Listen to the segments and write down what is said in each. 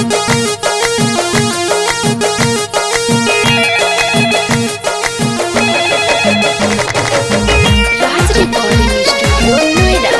राज recording studio Noida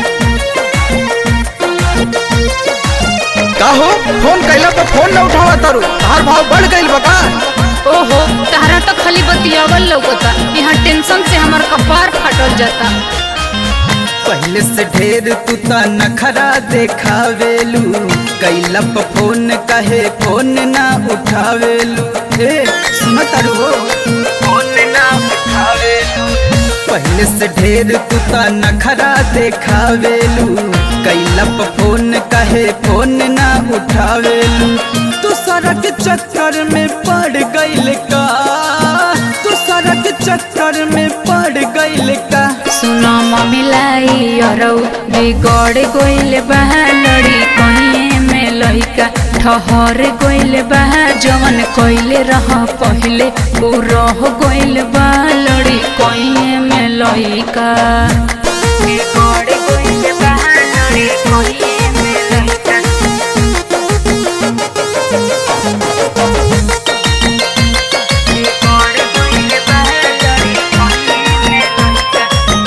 का हो phone कैला पर फोन न उठावा तारू तार भाव बढ़ गइल बका ओहो तहरा तो खाली बतियावल लौकता यहाँ टेंशन से हमार कपार फाटल जाता पहले से ढेर तू ता नखरा देखावेलू कैला पर फोन कहे फोन ना उठावेलू ए सुन तारू हो फोन ना उठावेलू पहले से ढेर तू ता नखरा देखावेलू कैला पर फोन कहे फोन ना उठावेलू तू सड़क चक्कर में पड़ गइल का तू सड़क चक्कर में पड़ गइल का सुनो मम्मी लाई अरौ बिगड़ गइल बा लड़ी कहीं में लइका ठहर गइल बा जवन कइले रह पहिले उ रह गइल बा लड़ी कहीं में लइका बिगड़ गइल बा लड़ी कहीं में लइका बिगड़ गइल बा लड़ी कहीं में लइका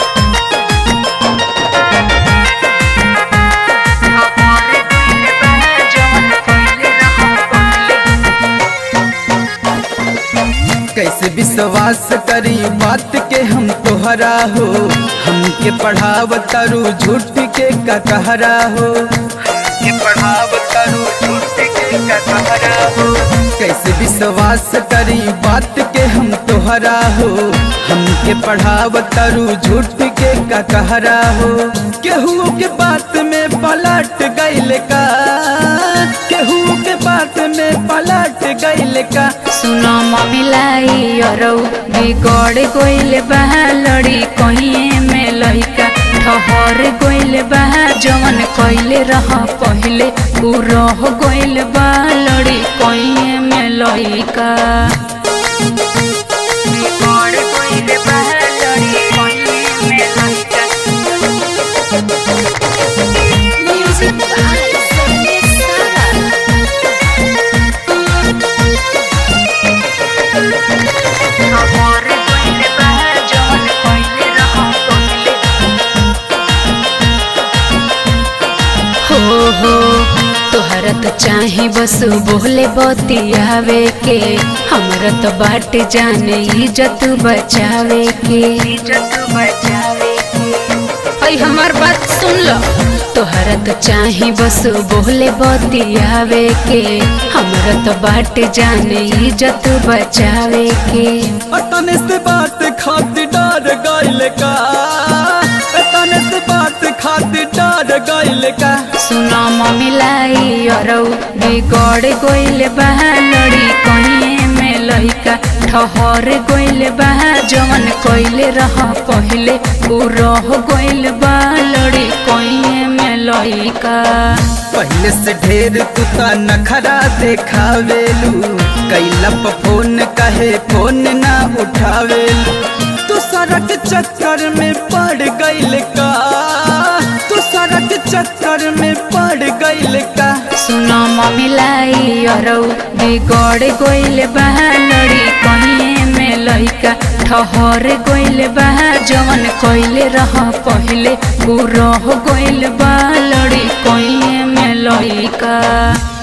कैसे विश्वास करी बात के हम तोहरा हो हमके पढ़ाव तारू झूठ के का कहरा हो हमके पढ़ाव तारू झूठ के का कहरा हो कैसे विश्वास करी बात के हम तोहरा हो हमके पढ़ाव तारू झूठ के का कहरा हो केहू के बात में पलट गइल का केहू के बात में पलट गइल का सुनो मम्मी लाई अरौ बिगड़ गइल बा लड़ी कहीं में लइका ठहर गइल बा जवन कइले रह पहिले उ रह गइल बा लड़ी कहीं में लइका बिगड़ गइल बा लड़ी कहीं में लइका म्यूजिक बाय संदेश सागर ठहर गइल बा जवन कइले रह पहिले हो हो तोहरा तो चाहे बस बोले बतियावे के हमरा तो बाट जाने इज्जत बचावे के इज्जत बचावे के अई हमार बात सुन लो तोहरा तो चाहे बस बोले बतियावे के हमरा तो बाट जाने इज्जत बचावे के तने से बात खातिर डर गइल का तने से बात खातिर डर गइल का सुनो मम्मी लाई अरौ बिगड़ गइल बा लड़ी कहीं में लइका ठहर गइल बा जवन कइले रह पहिले उ रह गइल बा लड़ी कहीं में लइका पहले से ढेर तू ता नखरा देखावेलू कैला पर फोन कहे फोन ना उठावेलू तू सड़क चक्कर में पड़ गइल का तू सड़क चक्कर में पड़ गइल का सुनो मम्मी लाई अरौ बिगड़ गइल बा लड़ी कहीं में लइका ठहर गइल बा जवन कइले रह पहिले उ रह गइल बा लड़ी कहीं में लइका